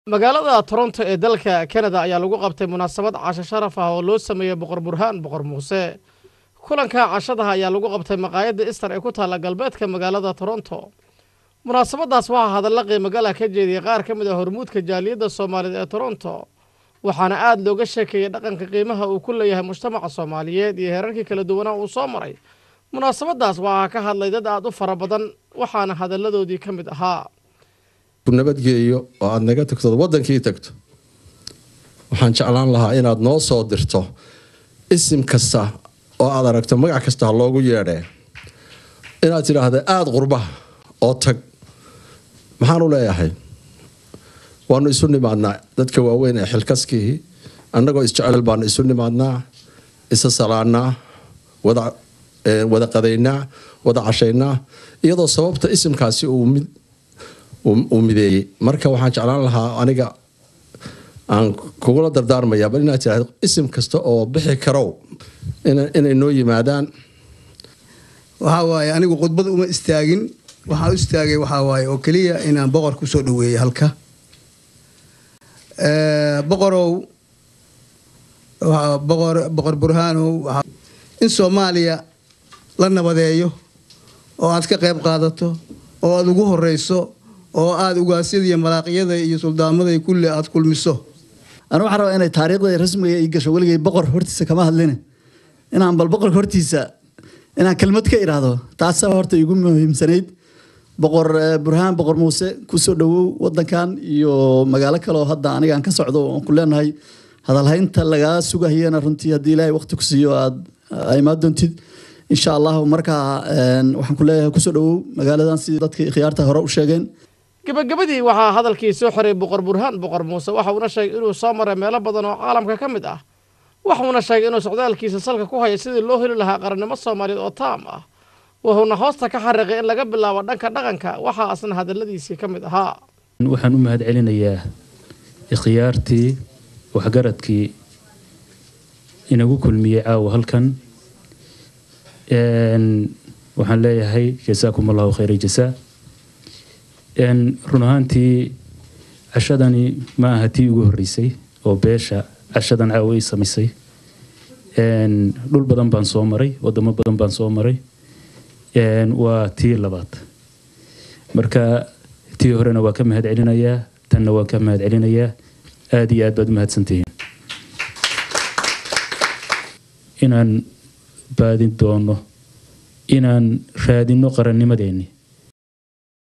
magaalada toronto ee dalka kanada ayaa lagu qabtay munaasabad casho sharaf ah oo loo sameeyey boqor burhaan boqor muuse kulanka cashadaha ayaa lagu qabtay maqaayadda ister ee ku taalla galbeedka magaalada toronto munaasabadaas waxaa hadalla qiimogala ka jeediyey qaar ka mid a hormuudka jaaliyadda soomaaliyeed ee toronto waxaana aada looga sheekeeyey dhaqanka qiimaha uu ku leeyahay mujtamaca soomaaliyeed iyo heerarkii kala duwanaa uu soo maray munaasabadaas waxaa ka hadlay dad aada u fara badan waxaana hadalladoodii ka mid ahaa nabadgeeyo oo aada naga tagto wadankii tagto waxaan jeclaan lahaa inaad noo soo dirto isim kasta oo aad aragto magac kasta ha loogu yeedhee inaad tidhaahda aada qurbaha oo tag maxaan u leeyahay waanu isu nimaadnaa dadka waaweyn ee xilkaskii annagoo isjecel baanu isu nimaadnaa isa salaanaa wada wada qadaynaa wada cashaynaa iyadoo sababta isimkaasi uu mid uu mideeyey marka waxaan jeclaan lahaa aniga aan kugula dardaarmayaa bal inaad tiraahdo isim kasta oo bixi karow inay noo yimaadaan waxaa waaye anigu khudbad uma istaagin waxaan u istaagay waxaa waaye oo keliya inaan boqor kusoo dhaweeyey halka boqorow boqor boqor burhaanow in soomaaliya la nabadeeyo oo aad ka qayb qaadato oo aada ugu horeyso oo aada ugaasyada iyo malaaqyada iyo suldaamada kulli aada kulmiso anu waxaan rabaa inay taariikhda rasmiga ii gasho weligay boqor hortiisa kama hadline inaan bal boqorka hortiisa inaan kelmad ka idhaahdo taasaa horta igu muhiimsanayd boqor burhaan boqor muuse kusoo dhawow wadankan iyo magaalo kale oo hadda anigaan ka socdo oon ku leenahay hadalhaynta lagaa sugahayana runtii haddii ilaahay waqti ku siiyo aada imaan doontid insha allahu markaa waxaan ku leeyahay kusoo dhawow magaaladan sidii dadkii khiyaarta hore u sheegeen gabagabadii waxaa hadalkii soo xoray boqor burhaan boqor muuse waxa uuna sheegay inuu soo maray meelo badan oo caalamka ka mid ah waxuuna sheegay inuu socdaalkiisa salka ku haya sidii loo heli lahaa qarannimo soomaaliyeed oo taam ah wuxuuna hoosta ka xariiqay in laga bilaabo dhanka dhaqanka waxaa asna hadalladiisii ka mid ahaa waxaan u mahad celinayaa ikhyaartii waxgaradkii inagu kulmiyey caawa halkan waxaan leeyahay jasaakum allahu khayra jasaa run ahaantii cashadani ma aha tii ugu horreysay oo beesha cashadan caawa ay samaysay dhul badan baan soo maray wadamo badan baan soo maray waa tii labaad marka tii horena waa ka mahad celinayaa tanna waan ka mahad celinayaa aada iyo aad baad u mahadsantihiin inaan baadin doono inaan raadino qarannimadeenni